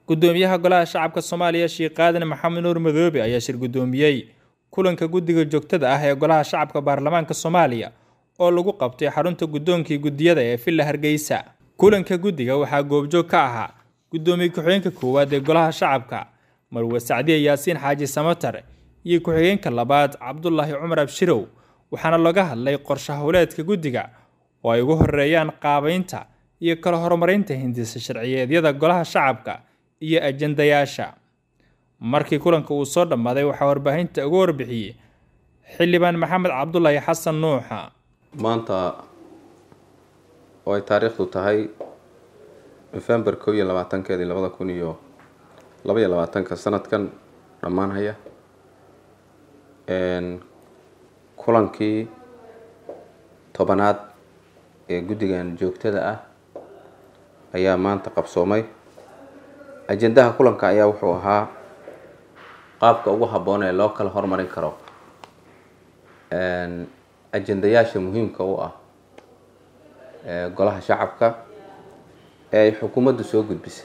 gudoomiyaha golaha shacabka soomaaliya sheekh qaadan maxamed nuur madoobe ayaa shir gudoomiyey kulanka guddiga joogtada ah ee golaha shacabka baarlamaanka soomaaliya oo lagu qabtay xarunta guddoonkii guddiyada ee villa hargeysa kulanka guddiga waxaa goobjoog ka ahaa guddoomiye ku-xigeenka koowaad ee golaha shacabka marwe sacdiye yaasiin xaaji samatar iyo ku-xigeenka labaad cabdulaahi cumar abshirow waxaana laga hadlay qorshe howleedka guddiga oo ay ugu horeeyaan qaabeynta iyo kala horumarinta hindisa sharciyeedyada golaha shacabka iyo ajandayaasha markii kulanka uu soo dhammaaday waxaa warbaahinta uga warbixiyey xildhibaan maxamed cabdulaahi xasan nuuxa maanta oo ay taariikhdu tahay nofembar kow iyo labaatankeedii labada kun iyo laba iyo labaatanka sanadkan dhammaanhaya kulankii tobanaad ee guddigan joogtada ah ayaa maanta qabsoomay ajendaha kulanka ayaa wuxuu ahaa qaabka ugu habboon ee loo kala hormarin karo ajendayaasha muhiimka u ah golaha shacabka ee ay xukuumaddu soo gudbisay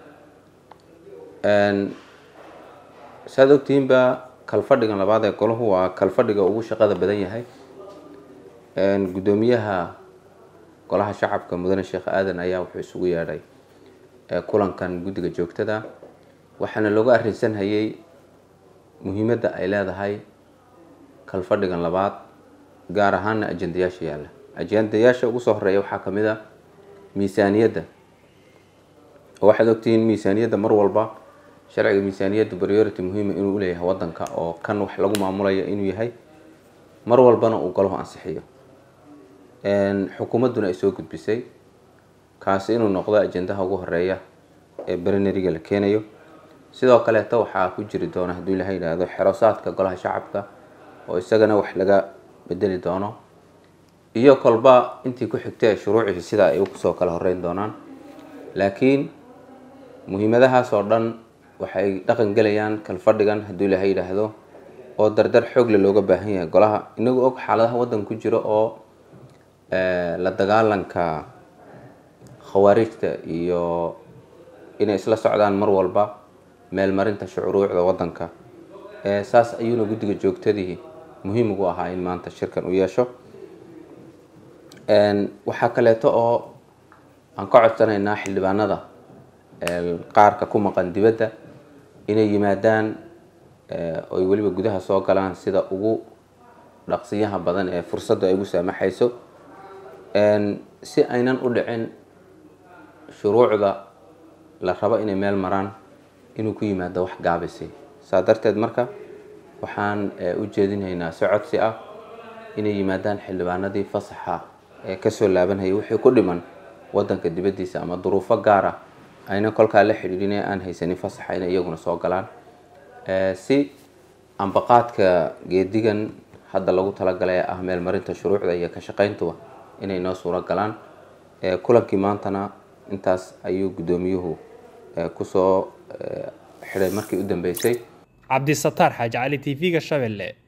saad ogtihiinba kalfadhigan labaad ee golahu waa kalfadhiga ugu shaqada badan yahay guddoomiyaha golaha shacabka mudane sheekh aadan ayaa wuxuu isugu yeedhay kulankan guddiga joogtada waxaana looga arrinsanhayay muhiimadda ay leedahay kalfadhigan labaad gaar ahaana ajendayaasha yaalla ajendayaasha ugu soo horeeya waxaa kamid a miisaaniyadda oo waxaad ogtihiin miisaaniyadda mar walba sharciga miisaaniyadda priority muhiima inuu uleeyahay wadanka oo kan wax lagu maamulayo inuu yahay mar walbana uu golahu ansixiyo xukuumadduna ay soo gudbisay kaasi inuu noqdo ajendaha ugu horeeya ee berineriga la keenayo sidoo kaleeta waxaa ku jiri doona hadduu ilaha yidhaahdo xerosaadka golaha shacabka oo isagana wax laga bedeli doono iyo kolba intii ku xigta ee shuruucii sida ay kusoo kala horeyn doonaan laakiin muhiimadahaas oo dhan waxay dhaqan gelayaan kalfadhigan hadduu ilaha yidhaahdo oo dardar xoogle looga baahan yahay golaha inagu og xaaladaha waddanka ku jiro oo la dagaalanka khawaarijta iyo inay isla socdaan mar walba meelmarinta shucuruucda waddanka saas ayuuna guddiga joogtadii muhiim ugu ahaa in maanta shirkan u yeesho waxaa kaleeto oo aan ka codsanaynaa xildhibaanada qaarka ku maqan dibadda inay yimaadaan oy weliba gudaha soo galaan sida ugu dhaqsiyaha badan ee fursadda ay ugu saamaxayso si aynan u dhicin shuruucda la rabo inay meel maraan inuu ku yimaado wax gaabisay saa darteed marka waxaan u jeedinhaynaa si codsi ah inay yimaadaan xildhibaanadii fasaxa ee kasoo laabanhayay wixii ku dhiman wadanka dibaddiisa ama duruufo gaar ah ayna kolkaa la xidhiidhin ee aan haysanin fasaxa inay iyaguna soo galaan si ambaqaadka geedigan hadda lagu talagalay ee ah meelmarinta shuruucda iyo ka shaqayntuba inay noo suuro galaan kulankii maantana intaas ayuu guddoomiyuhu kusoo xidhay markii u dambeysay cabdisataar xaaji cali t v-ga shabelle